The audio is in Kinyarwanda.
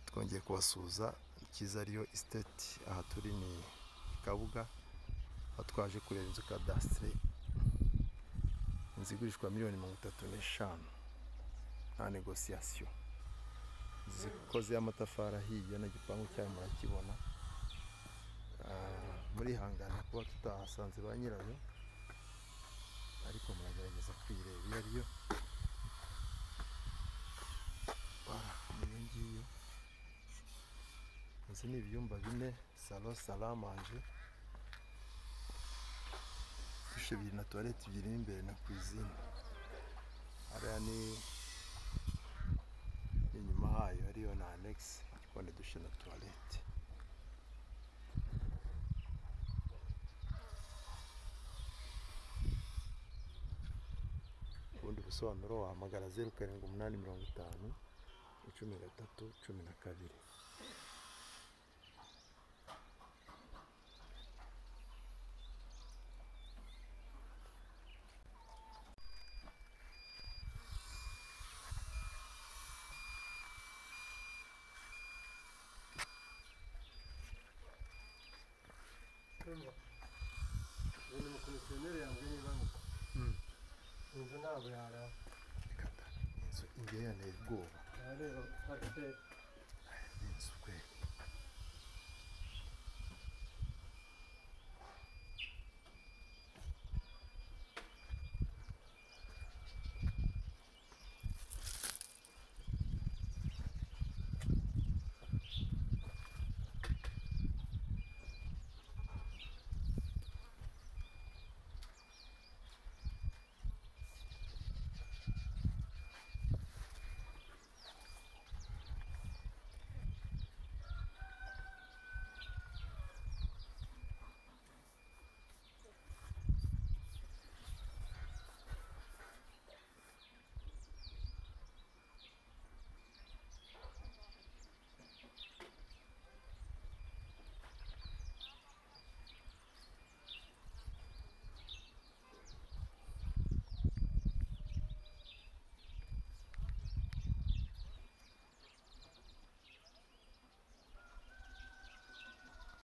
twongeye kubasuhuza ikiza ariyo isiteti aha turi ni kabuga aho twaje kureba inzu kadasitiri inzu igurishwa miliyoni mirongo itatu n'eshanu nta negosiyasiyo inzu ikoze y'amatafari ahiye n'igipangu cyayo murakibona murihangana kuba tutahasanze ba nyirayo ariko muragerageza kwireba iyo ariyo iyo ngiyo inzu ni ibyumba bine salo salamanje dushe ebyiri na tuwarete ebyiri n'imbere na kuzine hariya ni inyuma hayo ariyo na anegisi ariko dushe na tuwarete ubundi busobanuro wahamagara zeru karindwi umunani mirongo itanu cumi na gatatu cumi na kabiri uyu mukomisiyoneri yambwiye niba inzu ntabwo yarara inzu ingene iteye ubwoba rero afite